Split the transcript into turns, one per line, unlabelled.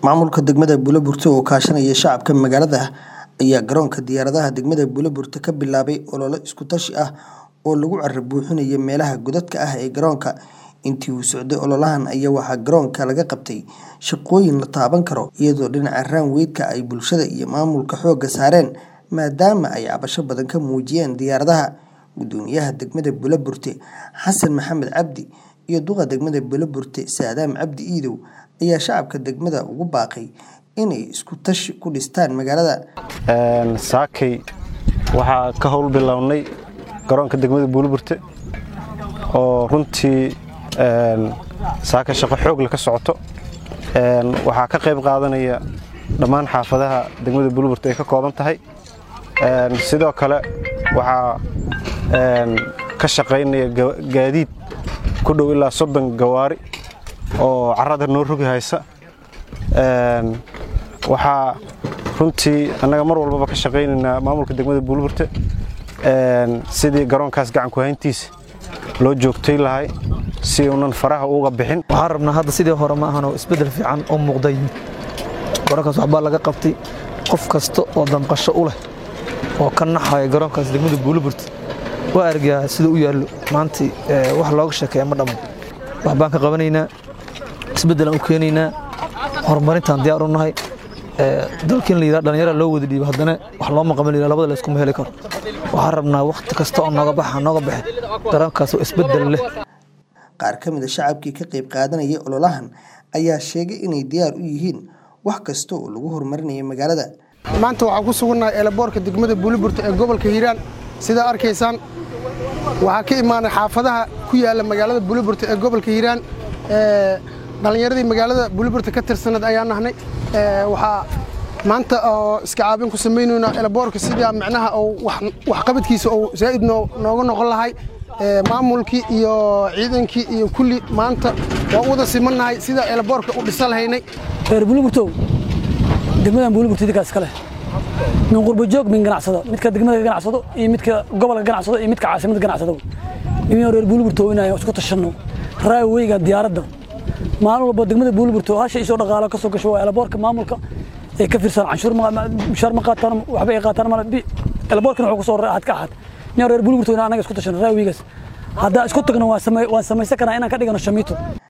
Maamulka degmada Buloburte oo kaashanaya shacabka magaalada ayaa garoonka diyaaradaha degmada Buloburte ka bilaabay olole isku tashi ah oo lagu carro buuxinayo meelaha godadka ah ee garoonka. Intii uu socday ololahan ayaa waxaa garoonka laga qabtay shaqooyin la taaban karo, iyadoo dhinaca runway-ka ay bulshada iyo maamulka xoogga saareen maadaama ay cabasho badan ka muujiyeen diyaaradaha. Guddoomiyaha degmada Buloburte Xasan Maxamed Cabdi iyo duqa degmada Buloburte Saadaam Cabdi Iidow ayaa shacabka degmada ugu baaqay inay isku tashi ku dhistaan magaalada.
saakay waxaa ka howl bilownay garoonka degmada buuliburte oo runtii saaka shaqo xoogle ka socoto waxaa ka qayb qaadanaya dhammaan xaafadaha degmada buuliburte ay ka kooban tahay sidoo kale waxaa ka shaqaynaya gaadiid ku dhow ilaa soddon gawaari oo carrada noo rogi haysa waxaa runtii annaga mar walbaba ka shaqaynaynaa maamulka degmada buuliburte sidii garoonkaas gacanku hayntiisa loo joogtay lahay si uunan faraha uga bixin
waxaan rabnaa hadda sidii hore ma ahanoo isbeddel fiican oo muuqda yimid garoonkaas waxbaa laga qabtay qof kasta oo damqasho u leh oo ka naxaya garoonkaas degmada buuliburte waa argaa sida u yaallo maantii wax looga sheekeeya ma dhammo wax baan ka qabanaynaa isbeddelaan u keenaynaa horumarintaan diyaar u nahay dalkiin la yidhaha dhallinyara loo wada dhiibo haddana wax looma qaban la labada la iskuma heli karo waxaan rabnaa wakhti kasta oo nooga baxa nooga baxe garoonkaas oo isbeddel leh
Qaar ka mid a shacabkii ka qayb qaadanaya ololahan ayaa sheegay inay diyaar u yihiin wax kasta oo lagu horumarinayo magaalada.
maanta waxaan ku sugannahay eelaboorka degmada buuliburte ee gobolka hiiraan sidaa arkaysaan waxaa ka imaanay xaafadaha ku yaalla magaalada buuliburte ee gobolka hiiraan dhallinyaradii magaalada buuliburte ka tirsaneed ayaa nahnay waxaa maanta oo iska caabin ku samaynaynaa eelaboorka sidaa micnaha waxqabadkiisa uu zaa'id nooga noqon lahay maamulkii iyo ciidankii iyo kulli maanta waa u wada simannahay sidaa eelaboorka u dhisa lahaynay
reer buuliburtow degmadan buuliburte idinkaas ka leh min qurbo joog min ganacsado midka degmada ka ganacsado iyo midka gobolka ganacsado iyo midka caasimada ganacsado nimin reer buuliburtow inaan isku tashanno raaweyga diyaaradda maalin walba degmada buuliburto hasha isoo dhaqaalo ka soo gasho waa eelaboorka maamulka ee ka fiirsan canshuur mushaar ma qaataan waxba ay qaataan male eelaboorkana wuxuu kusoo raacad ka ahaad nin reer buuliburto inaan anaga isku tashanno raaweygaas haddaa isku tagno waan samaysan karaa inaan ka dhigano shamiito